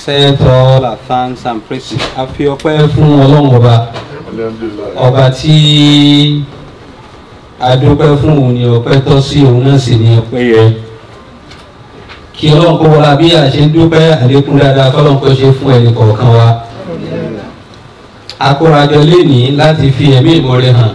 accept all our thanks and praises. A fi ọpẹ́ fún ọlọ́run ọba ọba tí a dúpẹ́ fún òun ni ọpẹ́ tọ́ sí òun náà sì ni ọpẹ́ yẹ. Kí ọlọ́run kó wọlá bí a ṣe ń dúpẹ́ àlékún dáadáa kọ́lọ́run kó ṣe fún ẹnì kọ̀ọ̀kan wa. Akórajọ lénìí láti fi ẹ̀mí ìmoore hàn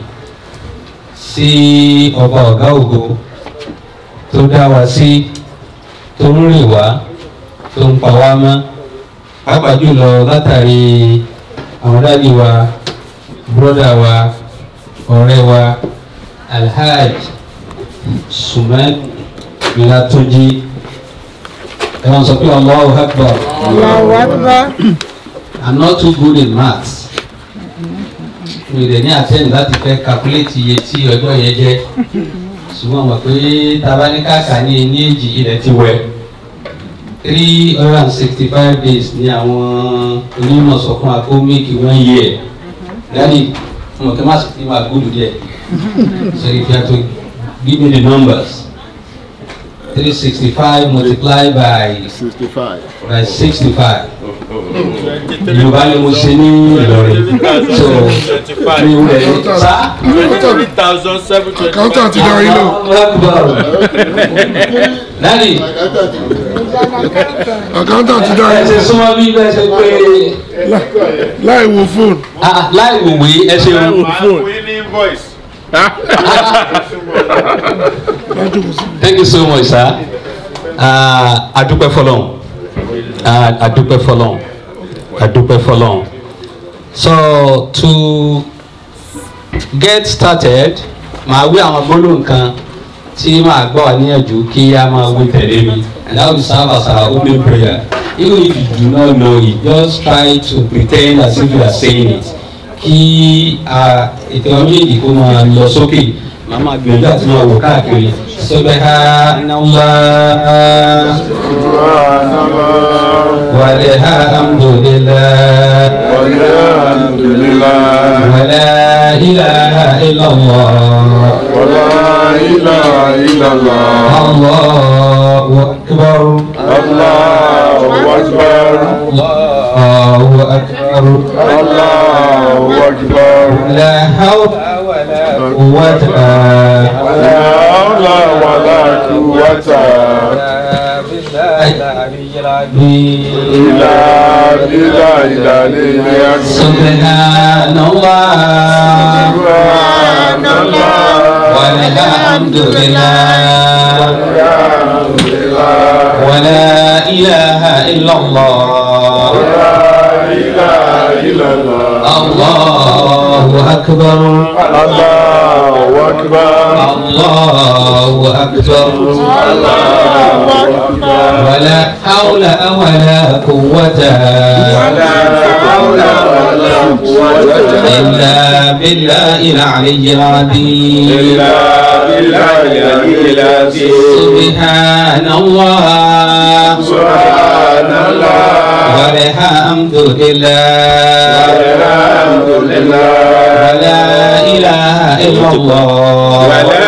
sí ọba ọ̀gá ògo tó dá wa sí tó ń rìn wá tó ń pa wá mọ́ pàápàá jùlọ látàrí àwọn dáàdi wa bùrọ́dà wa ọ̀rẹ́ wa alhaj suman latunji ẹ wọn sọ pé Allahu Akbar Allahu Akbar. I'm not too good in maths mi rẹ̀ ní àtẹ́yìn láti fẹ́ calculate iye tí ọjọ́ yẹn jẹ́ ṣùgbọ́n mọ̀ pé tabaníkàkà ní ní èjì ilẹ̀ ti wẹ̀ three hundred and sixty five days ní àwọn onímọ̀ sọ fún akó make one year dáàdi mo kí n má sì fi máa gbódù díẹ̀ so if you have to give me the numbers three sixty five multiplied by Sixty-five. by sixty five yorùbá ni mo ṣe ní ìlọrin so mi ò rẹ̀ sá. Accountant darí lò. Dádì, Accountant darí ẹ ṣe lò. súnmọ́ bí bẹ́ẹ̀ ṣe pé Láì wo fóònù. ah, láì wòwe ẹ ṣeun. Lájókòó sí. Thank you so much, sir. Ah, Adúpẹ́ fọlọ́n. Ah, Adúpẹ́ fọlọ́n. Adúpẹ́ fọlọ́n. So to get started, màá wí àwọn gbólóhùn kan tí màá gbọ́ wá níyànjú kí a máa wí tẹ̀lé mi. And that will serve as our opening prayer. Even if you do not know it, just try to pretend as if you are saying it. Kí ah, ètò ọmọ méjèèjì kó máa lọ sókè. Màá máa gbìyànjú àti máa wò káàkiri. Subhanallah. Walhamdulillah. ولا إله إلا الله الله أكبر الله أكبر لا حول ولا قوة سبحان الله والحمد لله ولا إله إلا الله الله أكبر الله أكبر ولا حول ولا قوة إلا بالله العلي العظيم سبحان الله والحمد لله ولا إله إلا الله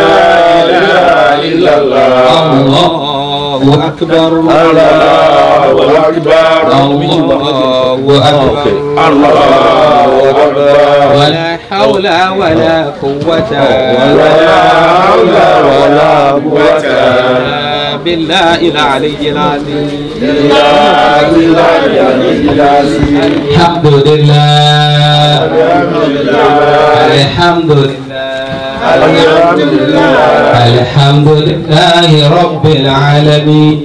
الله أكبر الله أكبر ولا حول ولا قوة بالله العلي العظيم الحمد لله الحمد لله الحمد لله رب العالمين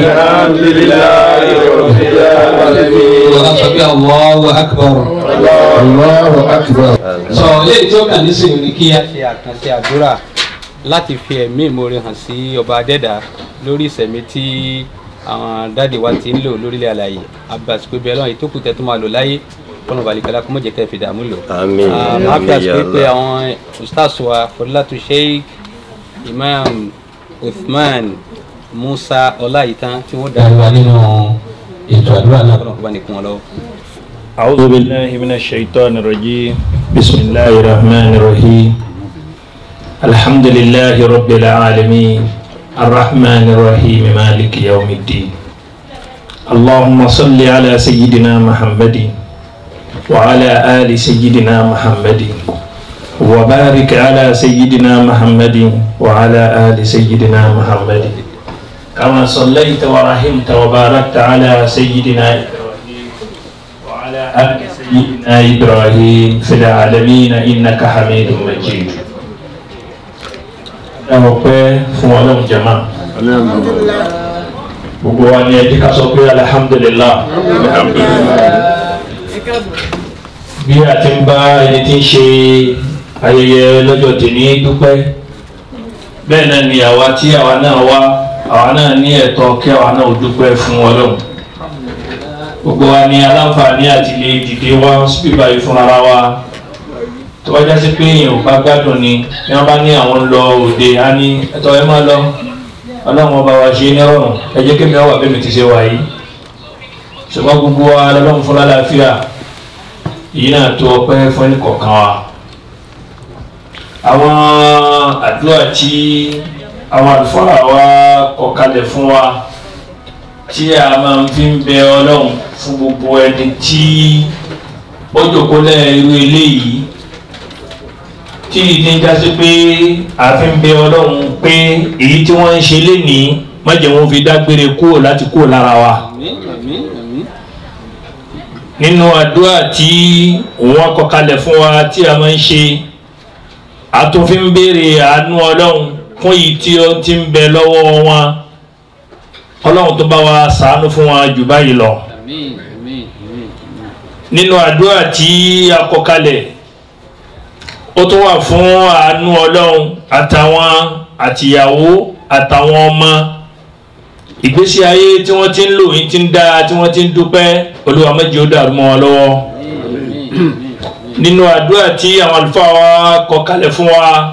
وأصبح الله أكبر Allahu Akbar. sọ léyìí tí ó kàn ní sèwé ni kí a ṣe àkànṣe àdúrà láti fi ẹ̀mí ìmoore hàn sí ọba adẹ́dà lórí ìsẹ̀mí tí àwọn dáàdi wa ti ń lò lórílẹ̀ àlàyé abasiko bẹ́ẹ̀ lọ́wọ́ ìtókù tẹ́ tó máa lò láyé kọ́nà balikala kó mọ̀ jẹ́ kẹ́ fi dààmú lò. Àmín. Ah, máa fi àsìkò pé àwọn ustaz wa fọdúlàtú sheikh imam uthman musa ọláyìítán tí wọ́n darí wa nínú ètò àdúrà náà kọ́nà kó bá ní kún wọn lọ́wọ́. أعوذ بالله من الشيطان الرجيم بسم الله الرحمن الرحيم الحمد لله رب العالمين الرحمن الرحيم مالك يوم الدين اللهم صل على سيدنا محمد وعلى آل سيدنا محمد وبارك على سيدنا محمد وعلى آل سيدنا محمد كما صليت ورحمت وباركت على سيدنا إبراهيم وعلى آل سيدنا إبراهيم في العالمين إنك حميد مجيد أوكي فوالله جماعة gbogbo wa ni ẹjẹ ká sọ pé alihamdulilah bí a ti ń bá ẹni tí ń ṣe ayẹyẹ lọ́jọ́ tèmi dúpẹ́ bẹ́ẹ̀ náà ni àwa tí àwa náà wá àwa náà ní ẹ̀tọ́ kí àwa náà ó dúpẹ́ fún ọlọ́run gbogbo wa ni aláǹfààní àti lè dìde wá síbí báyìí fún ara wa tó bá jásí pé èèyàn ò bá gbádùn ni bí wọ́n bá ní àwọn ń lọ òde á ní ẹ̀tọ́ ẹ máa lọ ọlọ́run ọba wa ṣe ní ọrùn ẹ jẹ́ kémi ọwà bẹ́ẹ̀ mi ti ṣe wà yìí ṣùgbọ́n gbogbo wa lọ́lọ́run fún lálàáfíà yìí náà tó ọpẹ́ fún ẹnì kọ̀ọ̀kan wa àwọn àdúrà tí àwọn àlùfáà wa kọ kalẹ̀ fún wa tí a máa fi ń bẹ ọlọ́run fún gbogbo ẹni tí ó jòkólẹ̀ irú eléyìí tí ìdí ń jásí pé àfin bẹ ọlọ́run pé èyí tí wọ́n ń ṣe lénìí mọ̀jẹ̀ wọn fi dágbére kúrò láti kúrò lára wa. nínú àdúrà tí wọ́n kọ kalẹ̀ fún wa tí a máa ń ṣe àtúnfin béèrè àánú ọlọ́run fún èyí tí ó ti ń bẹ lọ́wọ́ wọn ọlọ́run tó bá wa ṣàánú fún wa jù báyìí lọ. nínú àdúrà tí a kọ kalẹ̀ ó tún wà fún àánú ọlọ́run àtàwọn àtìyàwó àtàwọn ọmọ ìgbésí ayé tí wọ́n ti ń lò yín ti ń dá tí wọ́n ti ń dúpẹ́ olúwa méjì ó dàrú mọ́ wọn lọ́wọ́ nínú àdúrà tí àwọn àlùfáà wa kọ kalẹ̀ fún wa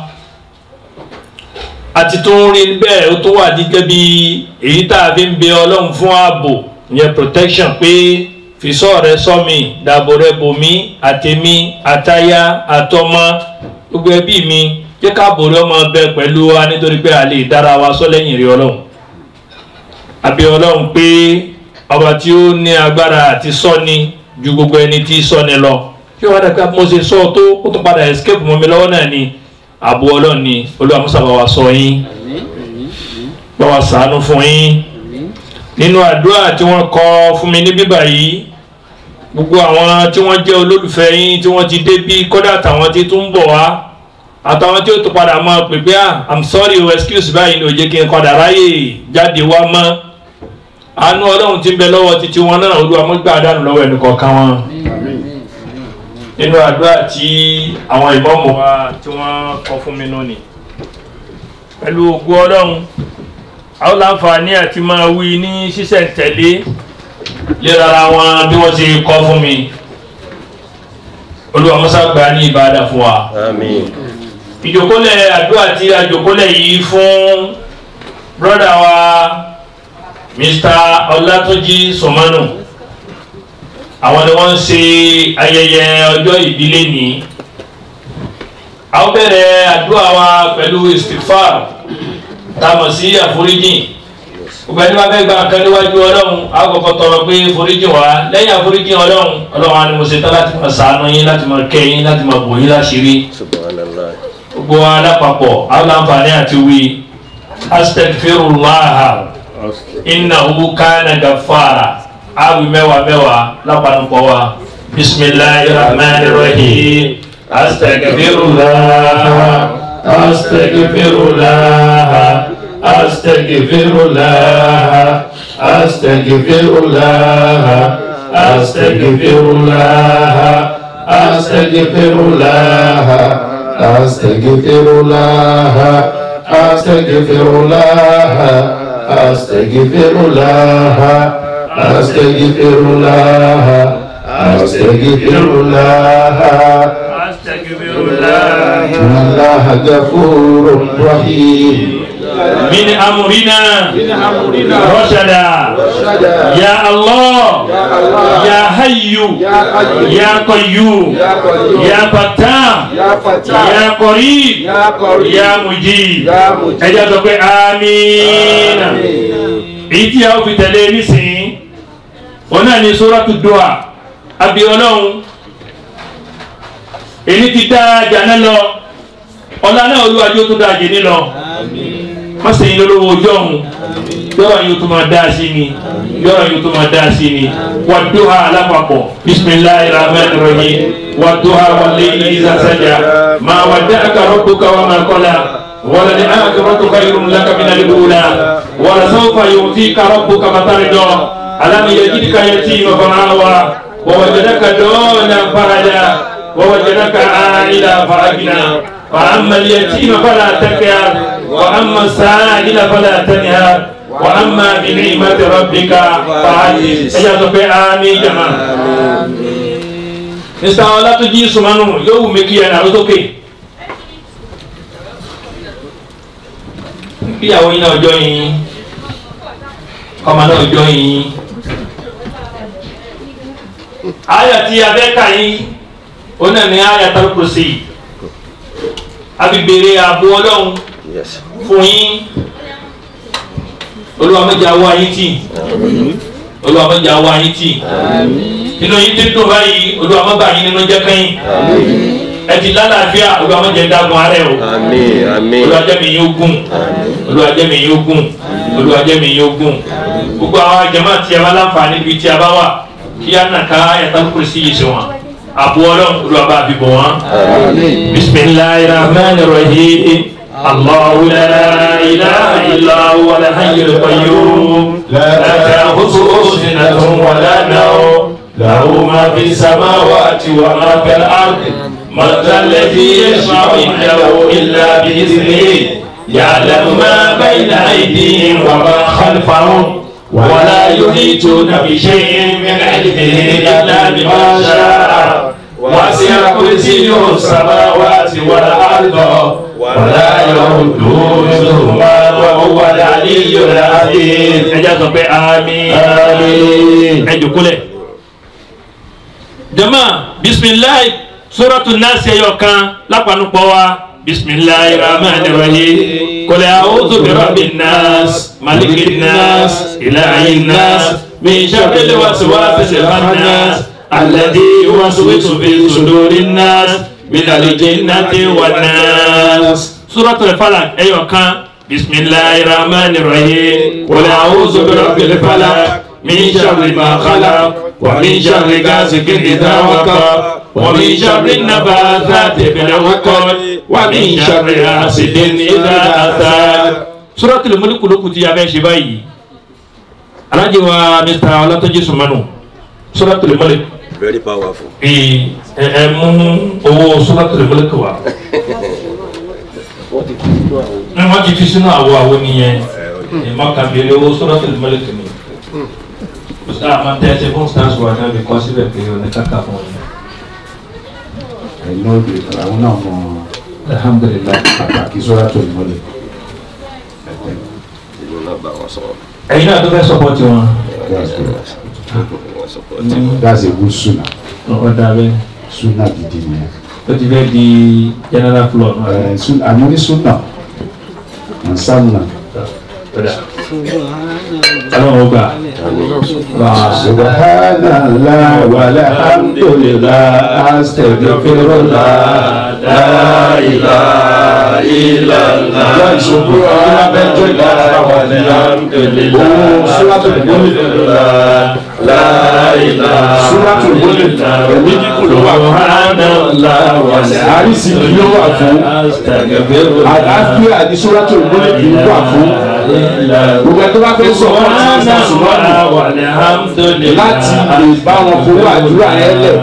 àti tó ń rí bẹ́ẹ̀ ó tún wà gẹ́gẹ́ bí èyí tá a fi ń bẹ ọlọ́run fún ààbò ìyẹn protection pé fisọ́ rẹ sọ́mi dàbò rẹ bòmí àtẹ̀mí àtayá àtọmọ gbogbo ẹbí mi jẹ́ káàbò rẹ ọmọ bẹ pẹ̀lú wa nítorí pé a lè dára wa sọ lẹ́yìn rí ọlọ́run àbí ọlọ́run pé ọba tí ó ní agbára àti sọ́ni ju gbogbo ẹni tí sọ́ni lọ kí wọ́n dàgbà mo ṣe sọ tó ó tún padà escape mọ́ mi lọ́wọ́ náà ni àbò ọlọ́run ni olúwa musa bá wa sọ yín bá wa sàánú fún yín nínú àdúrà tí wọ́n kọ fún mi ní bíbà yìí gbogbo àwọn tí wọ́n jẹ́ olólùfẹ́ yín tí wọ́n ti dé bí kódà àtàwọn tí tún ń bọ̀ wá àtàwọn tí ó tún padà máa pè pé ah i'm sorry o excuse báyìí ni ò jẹ́ kí n padà ráyè jáde wá mọ́ àánú ọlọ́run ti ń bẹ lọ́wọ́ títí wọn náà olúwa mọ́ gbà dànù lọ́wọ́ ẹnì kọ̀ọ̀kan wọn nínú àdúrà tí àwọn ìbọ̀mù wa tí wọ́n kọ fún mi lónìí pẹ̀lú ògùn ọlọ́run àwọn láǹfààní àti máa wí ní ṣísẹ̀ntẹ̀lé lérara wọn bí wọ́n ti kọ́ fún mi olúwa musa gba ní ìbáadà fún wa ìjòkólẹ̀ àdúrà tí a jòkólẹ̀ yìí fún brọ́dà wa mr ọlátúnjì sọmánù àwọn ni wọ́n ń ṣe ayẹyẹ ọjọ́ ìbílẹ̀ ní a ó bẹ̀rẹ̀ àdúrà wa pẹ̀lú istifar tamọ̀ sí àforíjìn gbogbo ẹni bá fẹ́ gba nǹkan níwájú ọlọ́run a kọ́kọ́ tọrọ pé foríjìn wá lẹ́yìn àforíjìn ọlọ́run ọlọ́run á ní mo ṣe tán láti máa ṣàánú yín láti máa kẹ́ yín láti máa bò yín láṣìírí gbogbo wa lápapọ̀ àwọn láǹfààní àti wí astagfirullah innahu kana gafara awi mẹ́wàá mẹ́wàá lápapọ̀ wa bisimilahi rahman rahim astagfirullah astagfirullah astagfirullah astagfirullah astagfirullah astagfirullah astagfirullah astagfirullah astagfirullah astagfirullah astagfirullah إن الله غفور رحيم من أمرنا رشدا يا الله يا حي يا قيوم يا فتاح يا قريب يا مجيب ẹ jẹ́ sọ pé amiina èyí tí a ó fi tẹ̀lé nísìnyí wọn náà ní sóràtú dùà àbí ọlọ́run èyí ti dá jàná lọ ọ̀la náà olúwàjú tó dáa jẹ nílọ má ṣe yín lólówó ojú ọ̀hún yọ̀rọ̀ yóò tó máa dá sí ni yọ̀rọ̀ yóò tó máa dá sí ni wà dùhà alápapọ̀ bisimilayi rahman rahim wà dùhà wà lẹ́yìn ìzà sájà máa wà dá àkàrọ̀ tó ká wà máa kọ́lá wàlá ní àkàrọ̀ tó ká yorùn lákà mí nàlẹ́ wúlá wàlá sọ́fà yóò fi kàrọ̀ tó ká bàtàrí dọ́ alámi yẹ jíjí ká yẹ tí ì mọ̀fọ́nà wa wàwàjẹ́dẹ́ka dọ́ọ̀nà farada wàwàjẹ́dẹ́ka àìlà faragina. وأما اليتيم فلا تكر وأما السائل فلا تنهر وأما بنعمة ربك فحدث ẹjọ́ pé àmín jama mr ọlátúnjí sùmánù yóò wù mí kí ẹ nàró sókè kíyàwó yín náà jọ yín ọmọ náà jọ yín àyà tí abẹ́ka yín ó náà ní àyà tó kù sí i àbí béèrè ààbò ọlọ́run fún yín olúwa méjì awọ ayé tì olúwa méjì awọ ayé tì nínú yín dídùn báyìí olúwa má bà yín nínú jẹ́ kẹ́yìn ẹ ti lálàáfíà olúwa má jẹ́ dágun arẹ o olúwa jẹ́ mi yín ogún olúwa jẹ́ mi yín ogún olúwa jẹ́ mi yín ogún gbogbo àwọn jàmáà tí a bá láǹfààní bíi tí a bá wà kí á nà ká ẹ̀ta kúrò sí yìí sí wọn àbò ọlọ́run olúwa bá fi bọ̀ wọ́n. bisimilayi rahman rahim allahu la ilaha illa huwa alhayyul qayyum la ta'khudhuhu sinatun wa la nawm lahu ma fi samawati wa ma fil ardi man dha alladhi yashfa'u indahu illa bi'iznihi ya'lamu ma bayna aydihim wa ma khalfahum ولا يحيطون بشيء من علمه إلا بما شاء وسع كرسيه السماوات والأرض ولا يؤوده وهو العلي العظيم ẹjẹ pé àmín àmín ẹ jókòó jama bisimilayi suratu nasi ẹyọ kan lápánupọ̀ wa bisimilayi rahman rahim kòlẹ̀ àwùjọ bí rabbi nas maliki nas ilahi nas min sharri waswasi nas alladhi yuwaswisu fi suduri nas min aljinnati wan nas. suratul falak ẹyọ kan bisimilayi rahman rahim kòlẹ̀ àwùjọ bí rabbi falak min sharri ma khalaq wa min sharri ghasiqin idha waqab. ومن شر النباتات في العقد ومن شر حاسد إذا حسد سورة الملك lókù tí a fẹ́ ṣe báyìí alájí wa mr ọlátọ́jú sùmánù Suratul Mulk very powerful. ẹ ẹ mú owó Suratul Mulk wa ní wọ́n ti fi sínú àwọ̀ àwọ̀ nìyẹn ìmọ̀kànbíyẹlẹ owó Suratul Mulk ni mr amantẹ́sẹ̀ fún stars wa náà bí kọ́ síbẹ̀ pé oníkàkà fún wọn ẹ̀yin náà lè àwọn náà mọ alhamdulilayi. pàtàkì Suratul Mulk ìlú náà bá wọn sọ̀rọ̀. ẹ̀yin náà tó fẹ́ sọpọ́tì wọn. that's good wọn support. that's a good sunnah ọ̀dà bẹ́ẹ̀ sunnah gidi nìyẹn ó ti fẹ́ di general floor náà. ẹ̀ sun àmọ́ ní sunnah ansanna ọ̀dà ọlọ́run ó gbà. subhanallah walhamdulillah astaghfirullah La ilaha illallah. ìyá ìṣòro ọlọ́mẹjọ ìlànà wà ní ohun Suratul Mulk La ilaha Suratul Mulk ẹ̀mí kíkùn ló wà fún àrísí ló wà fún àlàáfíà ní Suratul Mulk ló wà fún gbogbo ẹ̀ tó bá fẹ́ sọ fún ọtí ní sàṣùmọ́nù láti lè bá wọn fowó àdúrà yẹn lẹ̀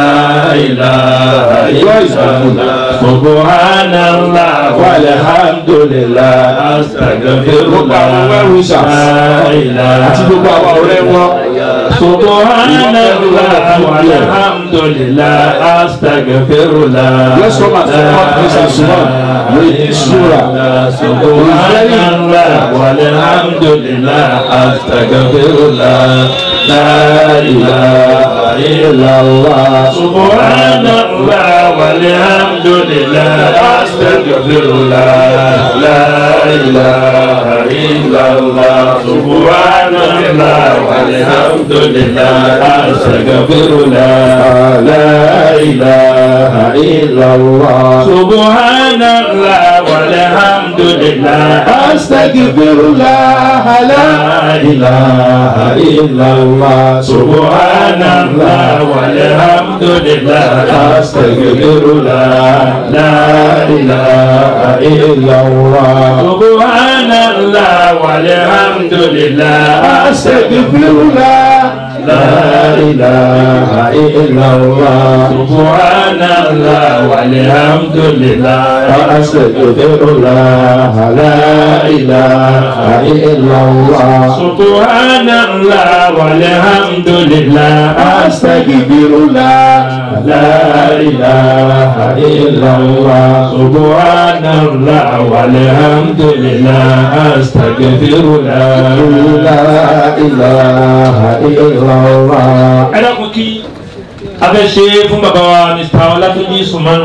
ìjọ ìgbàgbọ́ Subhanallah walhamdulillah gbogbo àwọn wẹ́rù ṣàf àti gbogbo àwọn ọ̀rẹ́ wọn Subhanallah walhamdulillah astaghfirullah. Let's come and support Mr. Suman with this surah. Subhanallah walhamdulillah astaghfirullah. La ilaha illallah. Subhanallah walhamdulillah astaghfirullah. La ilaha illallah. Subhanallah walhamdulillah لله أستغفر الله لا إله إلا الله سبحان الله والحمد لله أستغفر الله لا إله إلا الله سبحان الله والحمد لله أستغفر الله لا إله إلا الله سبحان الله والحمد لله أستغفر الله لا إله إلا الله سبحان الله والحمد لله أستغفر الله لا إله إلا الله سبحان الله والحمد لله أستغفر الله لا إله إلا الله سبحان الله والحمد لله أستغفر الله لا إله إلا الله ẹ dákun kí a fẹ́ ṣe fún bàbá wa mr ọlátúnjí sùmánù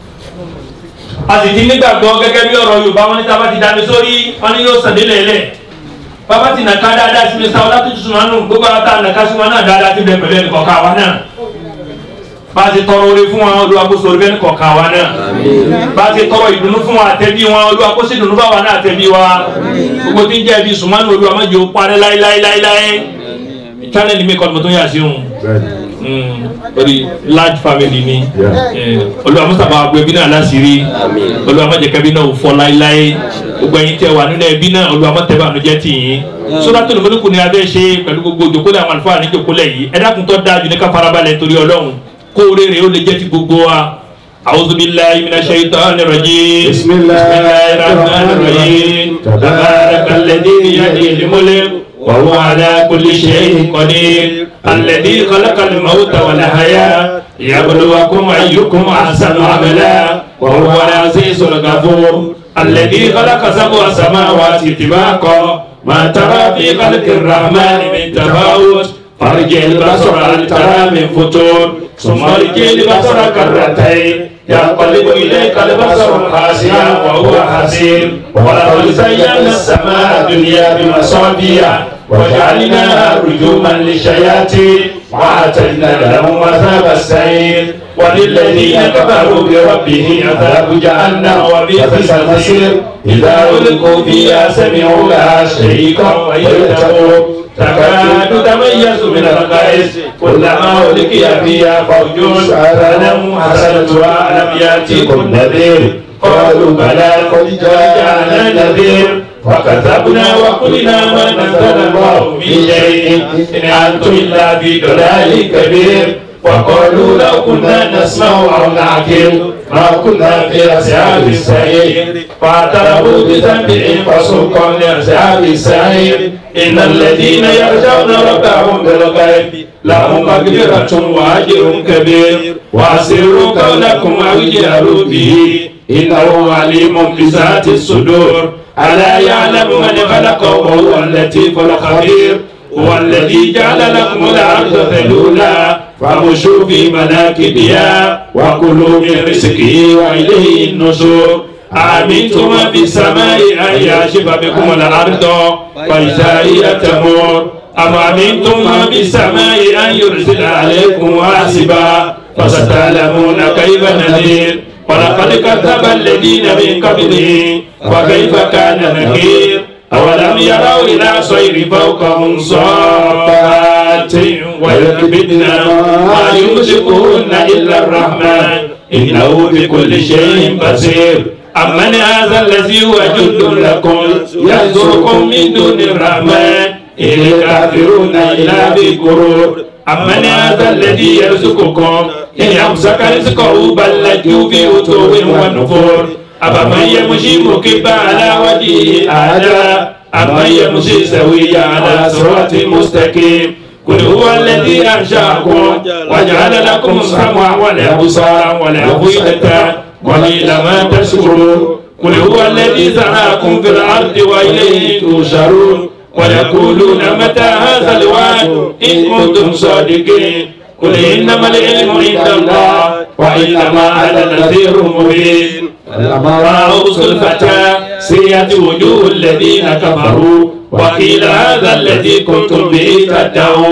a sì ti nígbàgbọ́ gẹ́gẹ́ bí ọ̀rọ̀ yorùbá wọn ní tá a bá ti dání sórí wọn ni yóò sàn délẹ̀ lẹ̀ bàbá ti nàka dáadáa sí mr ọlátúnjí sùmánù gbogbo àwọn tá a nàka sí wọn náà dáadáa ti bẹ pẹ̀lú ẹnì kọ̀ọ̀kan wa náà bá a ti tọrọ oore fún wọn olúwakóso orí bẹ́ẹ̀ kọ̀ọ̀kan wa náà bá a ti tọrọ ìdùnnú fún wọn àtẹ̀bí wọn olúwakóso ìdùnnú bá wa náà àtẹ̀bí wa gbogbo tí ń jẹ́ ibi sùmánù olúwamọ́jọ́ parẹ́ láéláéláéláé channel mi kọ́ ni mo tún yà sí òun very large family ni olúwa mustapha agbo ẹbí náà láṣìírí olúwa má jẹ́ kẹ́bí náà ò fọ́ láéláé gbogbo ẹ̀yin tẹ́ wà nínú ẹbí náà olúwa má tẹ́ bá àánú jẹ́ tì yín sódà tó lómọdúnkù ni abẹ́ ṣe pẹ̀lú gbogbo òjòkólẹ̀ àwọn àlùfáà ní ìjòkólẹ̀ yìí ẹ̀dá kun tó dáa jù ní ká farabalẹ̀ torí ọlọ́run kó rere ó lè jẹ́ ti gbogbo wa أعوذ بالله من الشيطان الرجيم بسم الله الرحمن الرحيم تبارك الذي بيده الملك وهو على كل شيء قدير الذي خلق الموت والحياة ليبلوكم أيكم أحسن عملا وهو العزيز الغفور الذي خلق سبع سماوات طباقا ما ترى في خلق الرحمن من تفاوت فارجع البصر هل ترى من فتور ثم ارجع البصر كرتين ينقلب إليك البصر خاسئا وهو حسير ولقد زينا السماء الدنيا بمصابيح وجعلناها رجوما للشياطين وأعتدنا لهم عذاب السعير وللذين كفروا بربهم عذاب جهنم وبئس المصير إذا ألقوا فيها سمعوا لها شريكا ويتقوا تكاد تميز من الغيظ كلما ألقي فيها فوج سألهم حسنتها ألم يأتيكم نذير قالوا بلى قد جاءنا نذير وكذبنا وقلنا ما نزل الله من شيء إن أنتم إلا في ضلال كبير وقالوا لو كنا نسمع أو نعقل ما كنا في أصحاب السعير فاعترفوا بذنبهم فسوقا لأصحاب السعير إن الذين يخشون ربهم بالغيب لهم مغفرة وأجر كبير وأسروا قولكم أو اجهروا به إنه عليم بذات الصدور ألا يعلم من خلق وهو اللطيف الخبير هو الذي جعل لكم الأرض ذلولا فامشوا في مناكبها وكلوا من رزقه وإليه النشور أأمنتم من في السماء أن يعشف بكم الأرض فإذا هي تمور أم أمنتم من في السماء أن يرسل عليكم حاسبا فستعلمون كيف نذير ولقد كذب الذين من قبلهم وكيف كان نكير أولم يروا إلى صير فوقهم صافات ويكبدن ما يمسكهن إلا الرحمن إنه بكل شيء بصير أمن هذا الذي هو جند لكم ينصركم من دون الرحمن إن الكافرون إلا في غرور أمن هذا الذي يرزقكم إن يمسك رزقه بل لجوا في عتو ونفور أفمن يمشي مكبا على وجهه أهدى أمن يمشي سويا على صراط مستقيم قل هو الذي أنشأكم وجعل لكم السمع والأبصار والأفئدة قليلا ما تشكرون قل هو الذي زرعكم في الأرض وإليه تشرون ويقولون متى هذا الوعد إن كنتم صادقين قل إنما العلم عند الله وإنما أنا نذير مبين رأوا الفتى سيئت وجوه الذين كفروا وقيل هذا الذي كنتم به تدعون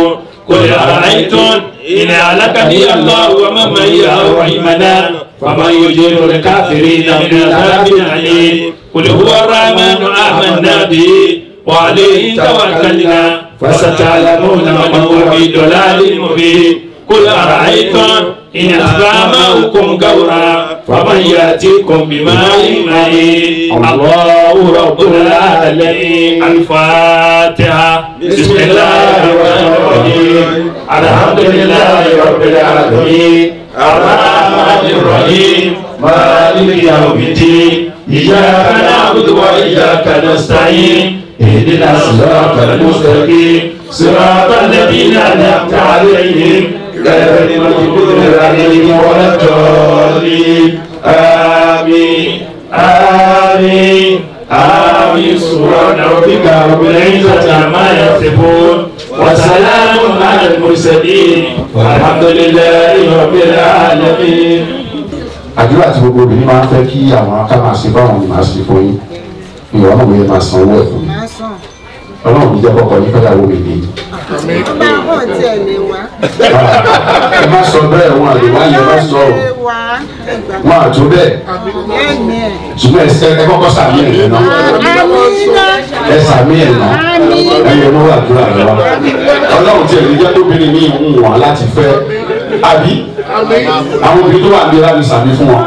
قل أرأيتم إن أهلكني الله ومن معي أو رحمنا فمن يجير الكافرين من عذاب أليم قل هو الرحمن آمنا به وعليه توكلنا فستعلمون من هو في ضلال مبين قل أرأيتم إن أصبح ماؤكم غورا فمن يأتيكم بماء معين الله رب العالمين الفاتحة بسم الله الرحمن الرحيم الحمد لله رب العالمين الرحمن الرحيم مالك يوم الدين إياك نعبد وإياك نستعين اهدنا الصراط المستقيم صراط الذين أنعمت عليهم غير المغضوب عليهم ولا الضالين آمين آمين آمين سبحان ربك رب العزة عما يصفون وسلام على المرسلين والحمد لله رب العالمين àdúrà tí gbogbo obìnrin máa ń fẹ́ kí àwọn aká máa ṣe fáwọn ni máa ṣe fún yín ìwọ náà mo yẹ máa san owó ẹ̀ fún yín ọlọ́run mi jẹ́ kọ́kọ́ ní fẹ́yàwó mi ní. Bá bọ̀ tiẹ̀ lè wá. ẹ má sọ bẹ́ẹ̀ wọn àlè wá yẹn má sọ Lè wá ẹgbàá. wọn àtó bẹ́ẹ̀ Ẹ̀mí ẹ̀. ṣùgbọ́n ẹ ẹ kọ́kọ́ sàmì ẹ̀ yẹn náà Amina. ẹ sàmì ẹ̀ náà ẹ yẹ mọ́ àdúrà rẹ wá ọlọ́run tiẹ̀ lè jẹ́ lóbìnrin ní ìhùn wọn láti fẹ́ àbí àwọn obìnrin tó wà ní láti sàmì fún wọn.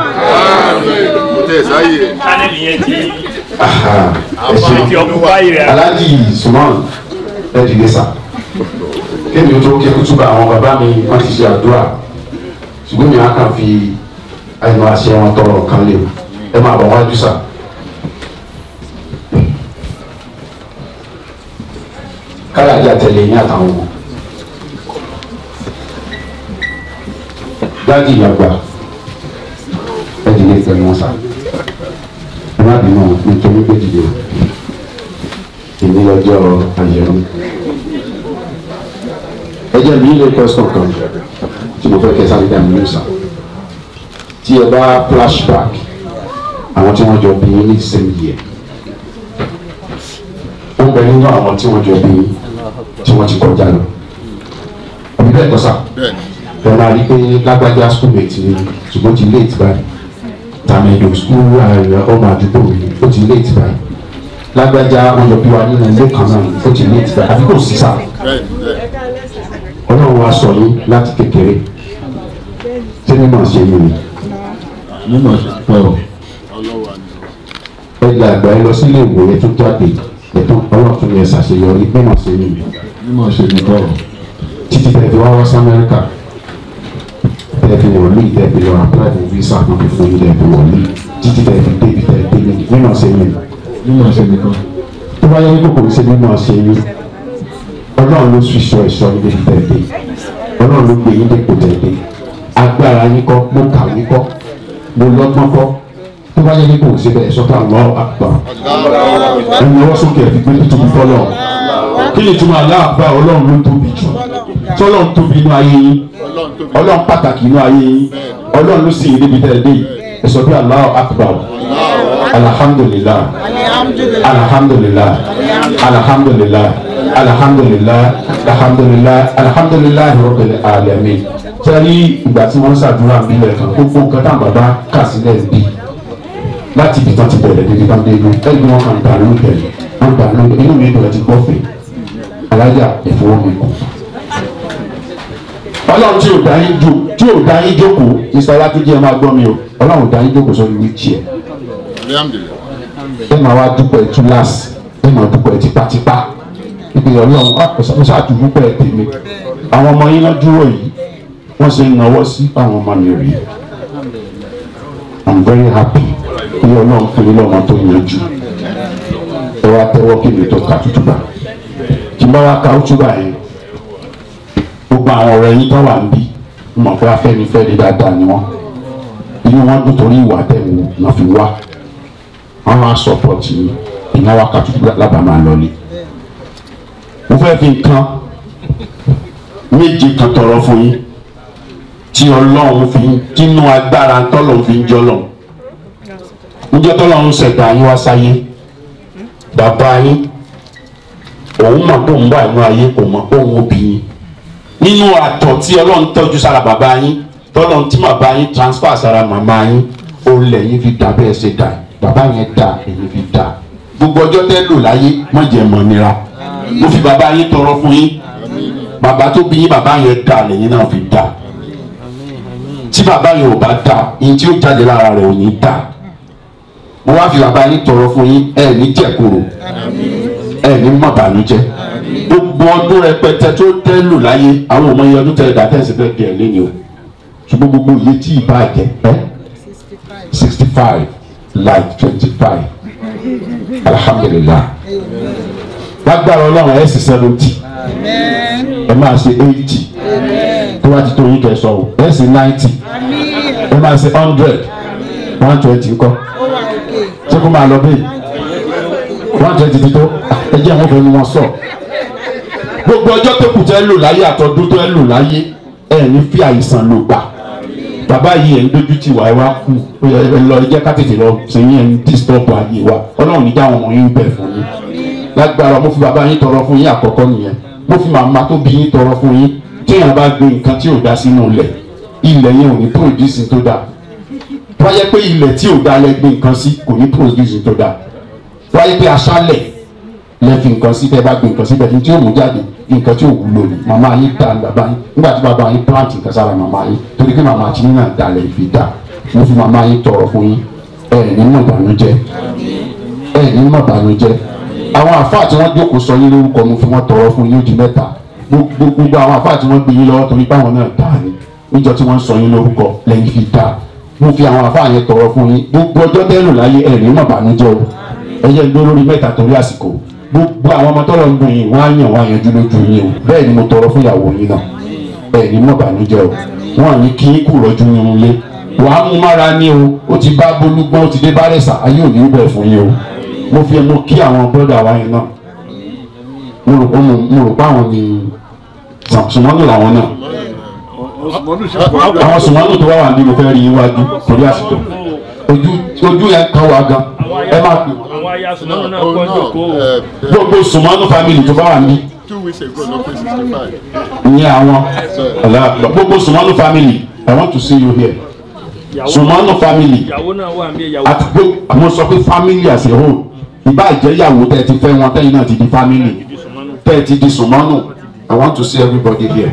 Channel yẹn ti Aha, ẹ ṣe ti occupy rẹ̀. aláàjì suman ẹ dìde sà kémi ó tó ké kútúbà àwọn bàbá mi wọn ti ṣe àdúrà ṣùgbọ́n mi á kàn fi ẹnu àṣẹ wọn tọrọ kan lè ẹ máa bọ̀ wájú sà. káyàjà tẹ̀lé yín àtàwọn ọmọ dáàdì ìyàgbà ẹ dìde pẹ̀lú wọn sà ẹ má bínú nítorí pé dìde ìní lọ́jọ́ àyẹ̀wò ẹ jẹ́ mi ilé question kan tí mo fẹ́ kẹ́ sáré dá mi ní sà tí ẹ bá flashback àwọn tí wọ́n jọ bí yín ní same year ó ń bẹ nínú àwọn tí wọ́n jọ bí yín tí wọ́n ti kọjá lọ àbí bẹ́ẹ̀ kọ́ sà ẹ máa rí pé lágbájá schoolmate ni ṣùgbọ́n ti late báyìí tàmẹ̀dò school ọmọ àdúgbò mi ó ti late báyìí lágbájá wọn jọ bí wa nínú ilé kan náà ó ti late báyìí àbí kò sí sà ọlọ́run wa sọ yín láti kékeré ṣé mímọ̀ ṣe yín ni mímọ̀ ṣe pẹ́ o ẹ gba àgbà ẹ lọ sílé ìwé ẹ tún jáde ẹ tún ọlọ́run tún yẹ ṣàṣeyọrí mímọ̀ ṣe yín ni mímọ̀ ṣe ní bọ́ọ̀ títí tẹ̀ fi wá wá sí amẹ́ríkà tẹ̀ fi wọ̀lú tẹ̀ fi lọ apply for visa náà fi fún yín tẹ̀ fi wọ̀lú títí tẹ̀ fi débi tẹ̀ dé ní mímọ̀ ṣe yín ni mímọ̀ ṣe ní bọ́ọ̀ tó bá yẹ kí kòkòrò ṣe mímọ̀ ṣe yín ọlọ́run ló fi sọ ẹ̀ṣọ́ níbi tẹ̀lé ọlọ́run ló gbé yín dépò tẹ̀lé agbára yín kọ́ mo kà yín kọ́ mo lọ́gbọ́n kọ́ tó bá yẹ kí kò sí bẹ́ẹ̀ sọ́kà lọ́ àgbà ẹ̀yin ọwọ́ sókè ẹ̀ fi gbé tóbi fọlọ́ kí ni túmọ̀ aláàbá ọlọ́run ló tóbi jù tọ́lọ́run tóbi inú ayé yín ọlọ́run pàtàkì inú ayé yín ọlọ́run ló sì yín níbi tẹ̀lé ẹ̀ sọ bí Allahu akbar alhamdulillah alhamdulillah alhamdulillah alhamdulillah alhamdulillah alhamdulillah rabbil alamin sẹ́rí ìgbà tí wọ́n ń ṣàdúrà nílẹ̀ kan gbogbo nǹkan tá bàbá kà sílẹ̀ bí láti ibi tán ti bẹ̀rẹ̀ débi tán dé inú ẹ̀gbọ́n wọn kàn dànù bẹ̀rẹ̀ wọn dànù inú mi bẹ̀rẹ̀ ti gbọ́ fè alájà ìfowó mi kù. ọlọ́run tí ò dá yín jò tí ò dá yín jókòó ìsọlá tó jẹ́ ẹ máa gbọ́ mi o ọlọ́run dá yín jókòó sórí wíìchì ẹ̀ ẹ máa wá dúpẹ́ túláàsì ẹ máa dúpẹ́ tipátipá ibi ọlọ́run mo ṣàdúgbò ẹ̀ tèmi àwọn ọmọ yín náà dúró yìí wọ́n ṣe ń náwó sí àwọn ọmọ mi rí i'm very happy bí ọlọ́run fún mi lọ́mọ tó yanjú ẹ wá tẹ́wọ́ kí mi tó ka tútúbà kí n bá wá ka tútúbà yẹn gbogbo àwọn ọ̀rẹ́ yín tó wà ń bí mọ̀ pé afẹ́nifẹ́re dáadáa ni wọ́n inú wọn dùn torí ìwà tẹ̀wò náà fi wá wọn wá sọpọ́tì yín ìyẹn wá ka tútúbà lábàá máa lọlé mo fẹ́ fi nǹkan méje kan tọrọ fún yín tí ọlọ́run fi tínú agbára tọ́lọ́run fi ń jọlọ́run níjọ́ tọ́lọ́run ṣẹ̀dá yín wá sáyé bàbá yín òun mọ̀ pé òun wà nínú ayé kò mọ̀ pé òun òbí yín nínú àtọ̀ tí ọlọ́run tọ́jú sára bàbá yín tọ́lọ́run tí bàbá yín transfer sára màmá yín òun lẹ́yìn fi dà bẹ́ẹ̀ ṣe dà bàbá yẹn dà èyí fi dà gbogbo ọjọ́ tẹ́ lò láyé mọ̀jẹ̀ mọ̀ nira mo fi bàbá yín tọrọ fún yín bàbá tó bí yín bàbá yẹn dà lẹ́yìn náà fi dà tí bàbá yẹn ò bá dà yín tí ó jáde lára rẹ̀ ò ní dà mo wá fi bàbá yín tọrọ fún yín ẹ ní jẹ̀kúrò ẹ ní mọ̀ bànújẹ́ gbogbo ọdún rẹpẹtẹ tó tẹ́ lò láyé àwọn ọmọ yẹn ọdún tẹ́ dà tẹ́sí fẹ́ di ẹ̀ lẹ́ni o ṣùgbọ́n gbogbo iye tí ì bá jẹ ẹ́ sixty five like twenty five alhamdulilah lágbára ọlọ́run ẹ̀ sì seventy ẹ máa ṣe eighty tó bá ti tó yín kẹsàn o ẹ̀ sì ninety ẹ máa ṣe hundred one twenty ńkọ́ ṣé kó máa lọ bẹ́ẹ̀ one twenty ti tó ẹ jẹ́ àwọn fẹ́ẹ́ ni wọ́n sọ gbogbo ọjọ́ tó kù tẹ́ lò láyé àtọ́dún tó ẹ lò láyé ẹ̀ ní fi àìsàn lò gbà bàbá yìí ẹ̀ ń dojú tì wá ẹ wá kú ẹ lọ ẹ jẹ́ ká tètè lọ sẹ́yìn ẹ̀ ń disturb ayé wa ọlọ́run níjà àwọn ọmọ yín bẹ̀ fún yín lágbára mo fi bàbá yín tọrọ fún yín àkọ́kọ́ nìyẹn mo fi màmá tó bí yín tọrọ fún yín téèyàn bá gbé nǹkan tí ò dá sínú ilẹ̀ ilẹ̀ yẹn ò ní produce tó dáa wáyé pé ilẹ̀ tí ò dá lẹ gbé nǹkan sí kò ní produce tó dáa wáyé pé aṣálẹ̀ lẹ fi nǹkan sí tẹ́ bá gbé nǹkan síbẹ̀ tí ó mú jáde nǹkan tí ò wúlò ní màmá yín dá bàbá yín nígbà tí bàbá yín plant nǹkan sára màmá yín torí pé màmá tí náà dalẹ̀ ìfi dá mo fi màmá yín tọrọ fún yín ẹ ní mọ̀ ìbànújẹ́ ẹ ní mọ̀ ìbànújẹ́ àwọn àfáà tí wọ́n jókòó sọ yín lórúkọ mo fi wọ́n tọrọ fún yín ó di mẹ́ta gbogbo àwọn àfáà tí wọ́n gbé yín lọ́wọ́ torí báwọn náà dá ni níjọ tí wọ́n sọ yín lórúkọ lẹ́yìn fi dá mo fi àwọn àfáà yẹn tọrọ fún yín gbogbo ọjọ́ tẹ́lù láyé ẹ ní mọ̀ ìbànújẹ́ o ẹ jẹ́ gbé lórí mẹ́ta torí àsìkò gbogbo àwọn ọmọ tọrọ ń dùn yín wọn á yàn wọn á yanjú lójú yín o bẹ́ẹ̀ ni mo tọrọ fún ìyàwó yín náà bẹ́ẹ̀ ni mo bànújẹ́ o wọn à ní kí yín kú rọjú yín lé wàá mú mára ní o ó ti bá bolúgbọ́n ó ti dé bárẹ̀sà ayé ò ní bẹ̀ fún yín o mo fi ẹnu kí àwọn bọ́dà wa yẹn náà mo rò pé mo rò pé àwọn ni sùmọ́nù làwọn náà àwọn sùmọ́nù tó wà wà ní mo fẹ́ rí iwájú torí àsìkò ojú ojú yẹn kan wà gan ẹ máa pè wọ́n àwọn aya sùnmọ́nù náà kọ́ jókòó. gbogbo sùmọ́nù family tó bá wà ní two weeks ago ló pé sixty five. ìyẹn àwọn ọ̀làgbà gbogbo sùmọ́nù family i want to see you here sùmọ́nù family ìyàwó náà wà ní ìyàwó. àti pé àwọn sọ pé family as a whole ìbá ìjẹ́yàwó tẹ́ ẹ ti fẹ́ wọn tẹ́yìn náà ti di family tẹ́ ẹ ti di sùmọ́nù i want to see everybody here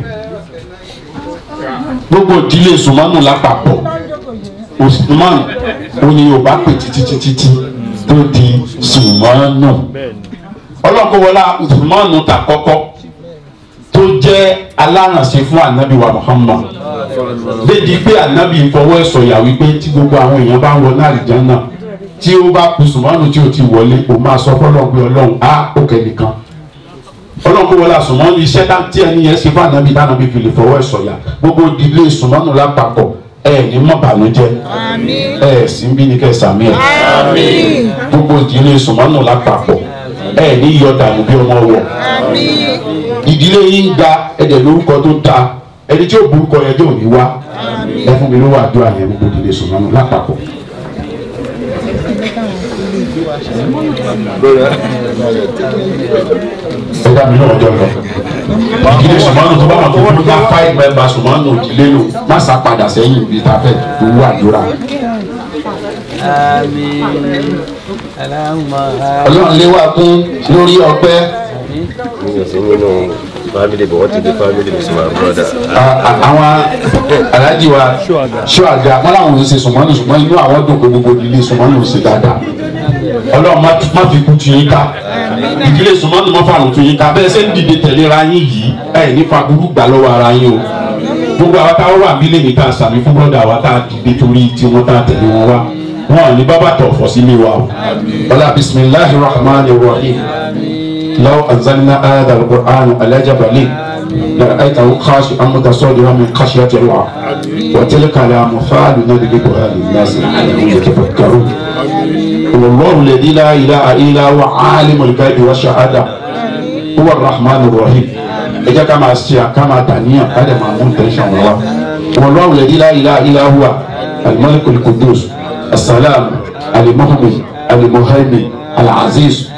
gbogbo ìdílé sùmọ́nù lápapọ̀ usman òní yorùbá pè títí títí tí tó di sùmọ́nù ọlọ́kọ̀wọlá usman ta kọ́kọ́ tó jẹ́ alárànṣe fún anabi wa muhammad dédi pé anabi fọwọ́ ẹ̀ sọ̀yà wípé tí gbogbo àwọn èèyàn bá ń wọ náà àlìjánnà tí ó bá kú sùmọ́nù tí ó ti wọlé kò máa sọ fọlọ́n pé ọlọ́run á òkè nìkan ọlọ́kọ̀wọlá sùmọ́nù iṣẹ́ tí ẹni yẹn ṣe fún anabi dánabi fi lè fọwọ́ ẹ̀ sọ̀yà gbogbo ìdílé sùmọ́nù lápapọ̀ ẹ ní mọ̀ bànújẹ́ ẹ sì ń bí ní kẹsàmí ẹ gbogbo ìdílé sùmọ́nù lápapọ̀ ẹ ní yọ dànù bí ọmọ wọ ìdílé yín ga ẹdẹ lórúkọ tó dáa ẹni tí ó burúkọ yẹn tó ní wá ẹ fún mi lówó àdúrà yẹn gbogbo ìdílé sùmọ́nù lápapọ̀. ẹ dá mi náà jọ lọ ìdílé sùmọ́nù tó bá wọn tó fún bá five member sùmọ́nù ìdílé lò má sá padà sẹ́yìn ibi tá a fẹ́ tó wú àdúrà. ọlọ́run lé wa kún lórí ọpẹ́ family but what is the family with my brother. àwọn alájí wa ṣọ́àga wọn làwọn ò ṣe sùmọ́nù ṣùgbọ́n inú àwọn dùn pé gbogbo ìdílé sùmọ́nù ò ṣe dáadáa ọlọ́run má fi kú tu yín ká ìdílé sùmọ́nù má fàrùn tu yín ká bẹ́ẹ̀ ṣe ń dìde tẹ̀léra yín yìí ẹ̀ ní faburú gbà lọ́wọ́ ara yín o gbogbo àwọn táwọn wà nílé ní ká sàmì fún bọ́dà wa tá a dìde torí tí wọ́n tá a tẹ̀lé wọn wá wọn ò ní bábà tọ̀ fọ́ sílé wa o ọlá bisimilahi rahman rahim law anzalna ayat al-qur'an ala jabalin لرأيته خاشعا متصدعا من خشية الله وتلك الأمثال نضربها للناس لعلهم يتفكرون والله الذي لا إله إلا هو عالم الغيب والشهادة هو الرحمن الرحيم ẹ jẹ́ ká máa ṣe ká máa dàníyàn ká lè máa mú tẹ̀sán wọn wá والله الذي لا إله إلا هو الملك القدوس السلام المؤمن المهيمن العزيز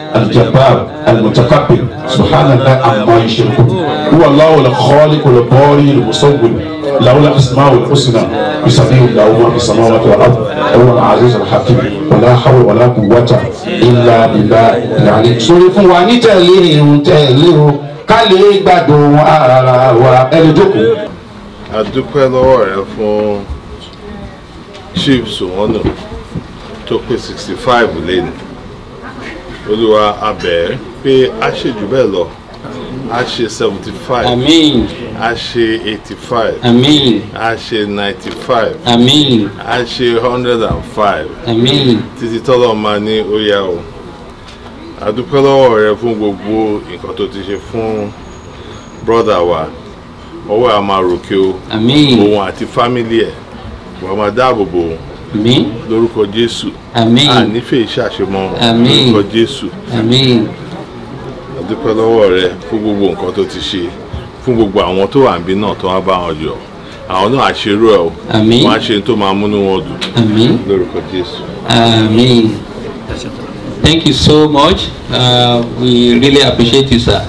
الجبار المتكبر سبحان الله عما يشركون هو الله الخالق الباري المصور له الاسماء الحسنى يسبح له ما في السماوات والارض هو العزيز الحكيم ولا حول ولا قوه الا بالله العلي sórí fún wa ní tẹ̀lé irun tẹ̀lé o ká lè gbádùn ara wa ẹni jókòó. a dúpẹ́ lọ́wọ́ rẹ fún chief sowonu tó pé sixty five lẹ́nu olúwa abẹ́ pé a ṣe jù bẹ́ẹ̀ lọ a ṣe seventy five Àmín. a ṣe eighty five Àmín. a ṣe ninety five Àmín. a ṣe hundred and five Àmín. títí tọ́lọ́ máa ní ó yá o a dúpẹ́ lọ́wọ́ rẹ fún gbogbo nǹkan tó ti ṣe fún brọ́dà wa ọwọ́ a máa ròkè o Àmín. òun àti fámílì ẹ̀ wàá máa dáàbò bò ó Àmín. lórúkọ jésù Àmín. ànífẹ́ ìṣàṣemọ́ Àmín. lórúkọ jésù Àmín. a dúpẹ́ lọ́wọ́ rẹ fún gbogbo nǹkan tó ti ṣe fún gbogbo àwọn tó wà níbí náà tó wá bá wọn jọ àwọn náà àṣerú ẹ o Àmín. wọn á ṣe tó máa múnú wọn dùn Àmín. lórúkọ jésù. Amen. Thank you so much. Uh, we really appreciate you, sir.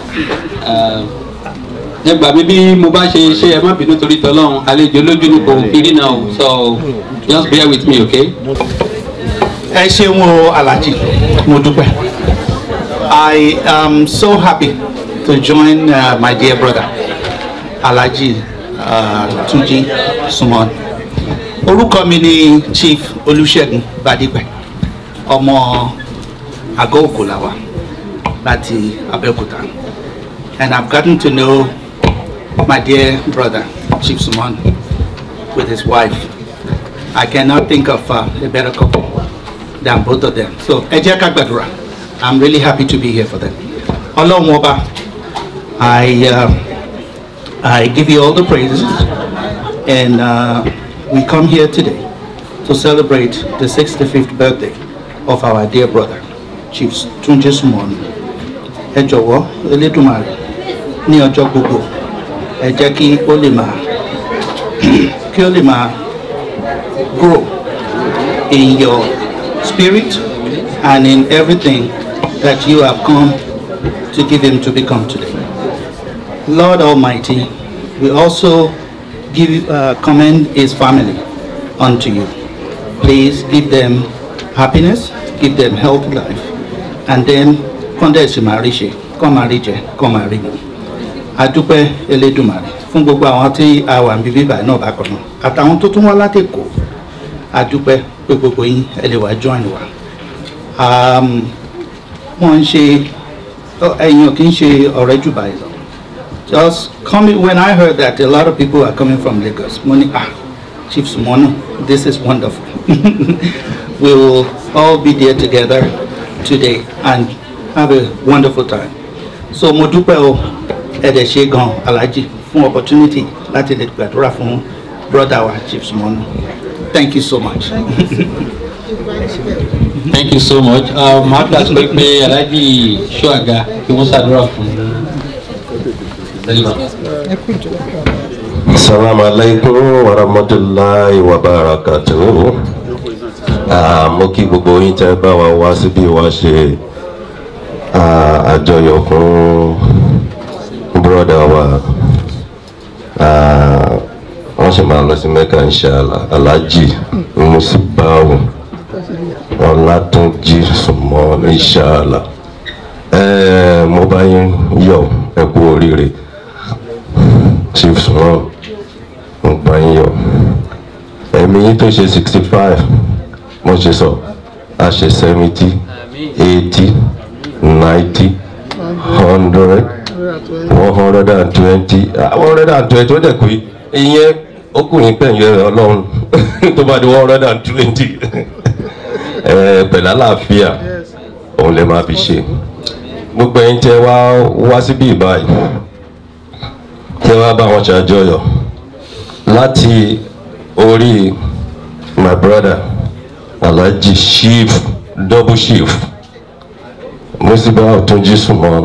Nígbà mi bí mo bá ṣe ṣe ẹ má bínú torí tọ́lọ́run àlejò lójú ni kò fi rí náà o so just bear with me okay. ẹ ṣeun o alhaji mo dúpẹ́ i am so happy to join uh, my dear brother alhaji uh, tunji sumon orúkọ mi ni chief olùṣègùn badipẹ ọmọ àgọ́ òkúlàwà láti abẹ́òkúta and i have gotten to know my dear brother chief sumon with his wife i cannot think of uh, a better couple than both of them. So ẹ jẹ́ ká gbàdúrà. I'm really happy to be here for them. Ọlọ́run ọba, I uh, I give you all the praises and uh, we come here today to celebrate the 65th birthday of our dear brother, Chief Tunji Sumon. Ẹ jọ̀wọ́ Elédùmarè ní ọjọ́ gbogbo ẹ jẹ́ kí ó lè máa kí ó lè máa grow in your spirit and in everything that you have come to give him to become today. Lord Almighty, we also give uh, commend his family unto you. Please give them happiness, give them healthy life, and then kọ́ndẹ̀sì máa rí ṣe kọ́ máa rí jẹ kọ́ máa rí mu. Adúpẹ́ Elédùmarè fún gbogbo àwọn tí a wà níbí báyìí náà bákan náà àtàwọn tó tún wá láti Èkó adúpẹ́ pé gbogbo yín ẹ lè wá join wa um, wọ́n ń ṣe ẹ̀yin ò kí ń ṣe ọ̀rẹ́ jù báyìí lọ just coming when I heard that a lot of people are coming from Lagos mo ní ah Chief Sumono this is wonderful we will all be there together today and have a wonderful time so mo dúpẹ́ o ẹ̀dẹ̀ ṣe gan Alhaji fún opportunity láti lè gbàdúrà fún brother wa Chief Sumono. Thank you so much. Thank you so much. Màá gbà pé pé Alhaji Ṣọ́àga kí wọ́n ṣàdúrà fún Assalamu alaikum wa rahmatullahi wa barakatuh. Ah, mo kí gbogbo yín tẹ́ bá wa wá síbí wá ṣe ah, àjọyọ̀ fún bùrọ̀dá wa. Ah, wọ́n sì máa lọ sí Mẹ́kà inshallah. Alhaji Musibawu Ọlátúnjí Sùmọ́ inshallah. Eh, mo bá yín yọ̀ ẹ kú oríire. Chief Sùmọ́ mo bá yín yọ̀. Ẹ̀mí yín tó ṣe sixty five mo ṣe sọ a ṣe seventy eighty ninety hundred one hundred and twenty one hundred and twenty ó dẹ̀ pé ìyẹn ó kù ní pẹ̀yìn rẹ̀ ọlọ́run tó bá di one hundred and twenty pẹ̀lú àlàáfíà òun lè máa fi ṣe gbogbo ẹ̀yin tẹ́ wá wá síbí báyìí tẹ́ wá bá wọn ṣàjọyọ̀ láti orí my brother alhaji chief double chief musiba ọtúnjí sùnmọ́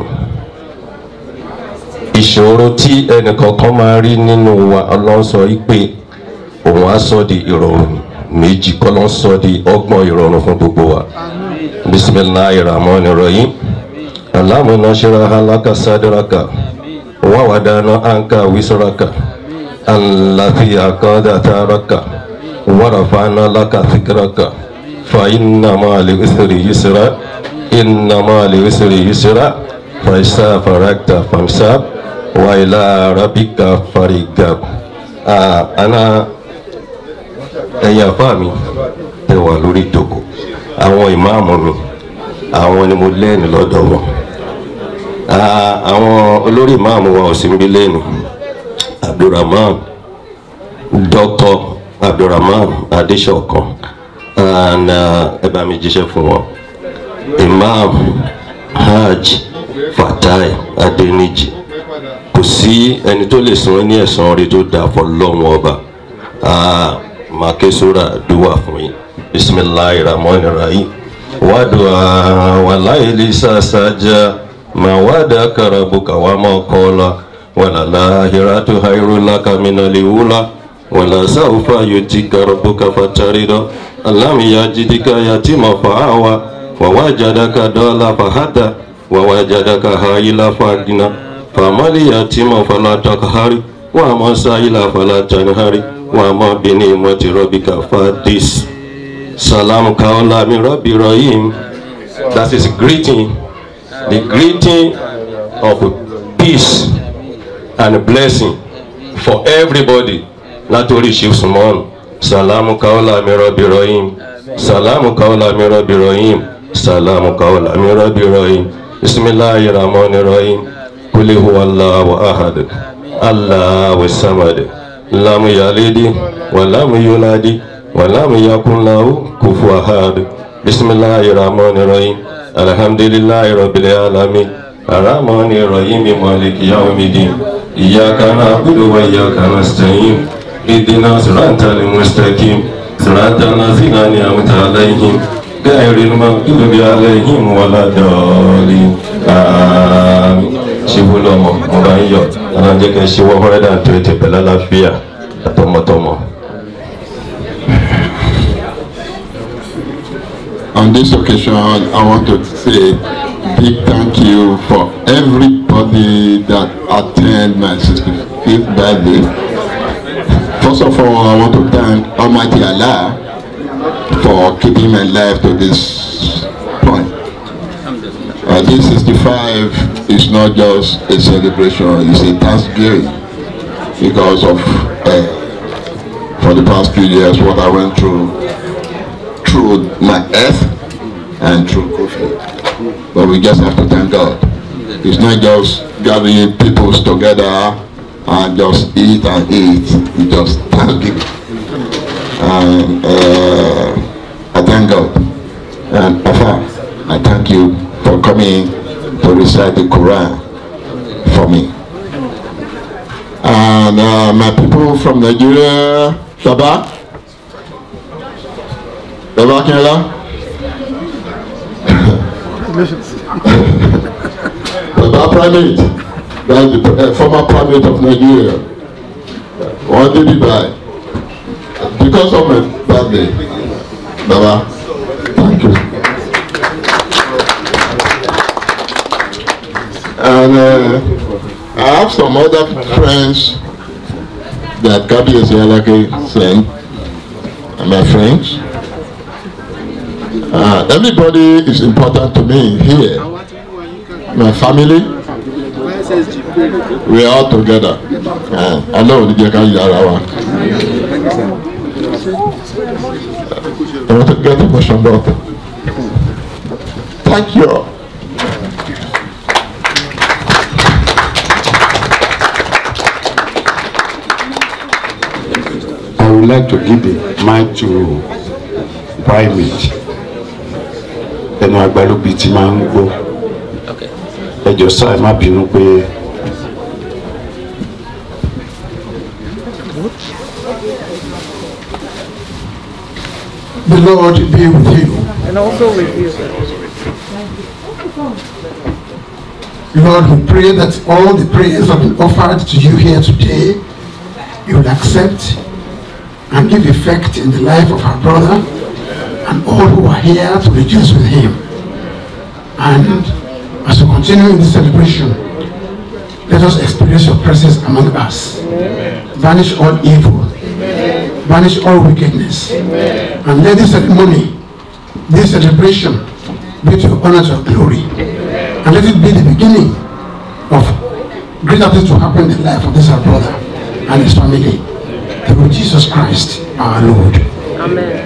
ìṣòro tí ẹnìkọ̀ọ̀kan máa rí nínú wa ọlọ́run sọ pé òun á sọ di ìrọ̀rùn méjì kọ́ ló ń sọ di ọgbọ́n ìrọ̀rùn fún gbogbo wa bisimilahi rahman rahim اللهم نشرح لك صدرك ووضعنا عنك وزرك الذي أقاد ثارك ورفعنا لك ذكرك فإن مع العسر يسرا إن مع العسر يسرا فإذا فرغت فانصب وإلى ربك فارغب آه أنا ẹ̀yin àfáà mi tẹ wà lórí ìjókòó àwọn ìmáàmù mi àwọn ni mo lẹ́nu lọ́dọ̀ wọn Ah, àwọn olórí ìmáàmù wa ò sí ń bí lẹ́nu abdulrahman dr abdulrahman adesokan and ẹ bá mi jíṣẹ́ fún wọn imam hajj fatai adeniji kò sí ẹni tó lè san ní ẹ̀san orí tó dáa fọlọ́wọ́n ọba Ah, máa ké sóra dùwà fún yín bisimilahi rahman rahim wàdùà wàláyé lè sàṣàjà máa wàdà karabuka wà máa kọ́la wàlàláhìrà tó hairu lákàmínà lè wúlà wàlà sáwùfà yóò ti karabuka fataridọ alámìyá jìdíkà yàtí máa fà á wa wàwá jàdáka dọ́là fàhádà wàwá jàdáka hayila fàgínà fàmálì yàtí máa fàlà takahari wà máa sáyìlà fàlà tanihari wà máa bìíní mọ́tì rọ́bìkà fàdís. Salam kaola mi Rabbi Rahim. That is greeting, the greeting of peace and blessing for everybody. Látòrí Chief Sumon. Salam kaola mi Rabbi Rahim. Salam kaola mi Rabbi Rahim. Salam kaola mi Rabbi Rahim. Bismillahir Rahmanir Rahim. Kuli huwa Allahu ahad. Allahu samad. Lam yalidi wa lam yuladi. ولم يكن له كفوا أحد بسم الله الرحمن الرحيم الحمد لله رب العالمين الرحمن الرحيم مالك يوم الدين إياك نعبد وإياك نستعين اهدنا صراط المستقيم صراط الذين أنعمت عليهم غير المغضوب عليهم ولا الضالين آمين ṣíwú lọmọ ọba ń yọ ọlọ́run jẹ́ kí n ṣe one hundred and twenty pẹ̀lú àlàáfíà àtọmọtọmọ. On this occasion, I want to say big thank you for everybody that attend my 65th birthday. First of all, I want to thank Almighty Allah for keeping my life to this point. Uh, this 65 is not just a celebration, it's a thanksgiving because of uh, for the past few years what I went through through my health and through COVID. But we just have to thank God. It's not just gathering people together and just eat and eat. We just thank Him. And uh, I thank God. And Afa, I thank you for coming to recite the Quran for me. And uh, my people from Nigeria, Baba, Baba Akinola. Baba Primate, that's the uh, former Primate of Nigeria. One day by. Because of my birthday, Baba, thank you. And uh, I have some other friends that Kabi Esialake sent, and my friends. Uh, everybody is important to me here. My family, we are all together. Uh, I know the Jeka Yarawa. I want to get emotional about it. Thank you. all. I would like to give the mic to primate. Ẹnu agbálóbi tí máa ń gbó. Ẹ jọ sáà má bínú pé The Lord be with you. And also with you. Lord, we pray that all the prayers that have been offered to you here today, you will accept and give effect in the life of our brother and all who are here to rejoice with him. And As we continue in this celebration, let us experience your presence among us. Banish all evil, banish all wickedness, and let this ceremony, this celebration, be to your honor, to your glory, and let it be the beginning of greater things to happen in the life of this our brother and his family. Through Jesus Christ, our Lord. Amen.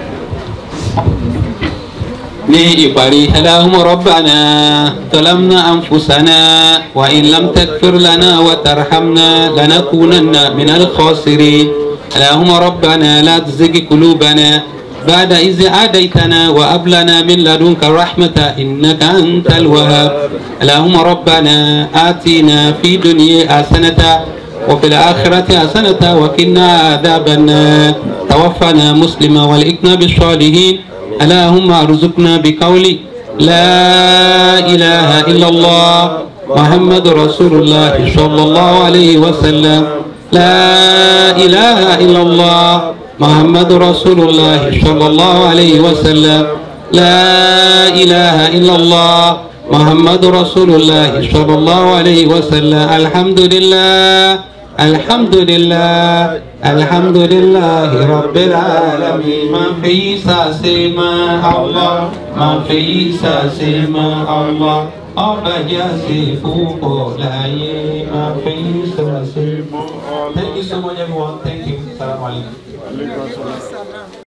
ní ìparí allahumma rabbana talamna anfusana wa in lam takfir lana wa tarhamna lanakunanna min al-khasirin allahumma rabbana la tuzigh qulubana بعد إذ هديتنا وهب لنا من لدنك رحمة إنك أنت الوهاب اللهم ربنا آتنا في دنيا حسنة وفي الآخرة حسنة وقنا عذاب النار توفنا مسلما والإكنا بالصالحين اللهم ارزقنا بقول لا إله إلا الله محمد رسول الله صلى الله عليه وسلم لا إله إلا الله محمد رسول الله صلى الله عليه وسلم لا إله إلا الله محمد رسول الله صلى الله عليه وسلم الحمد لله الحمد لله الحمد لله رب العالمين ما في ساسما الله ما في ساسما الله ọba jásí fúnpọ̀ láyé máa fi sọ̀rọ̀ sí. Thank you so much everyone. Thank you. Salaam alaikum.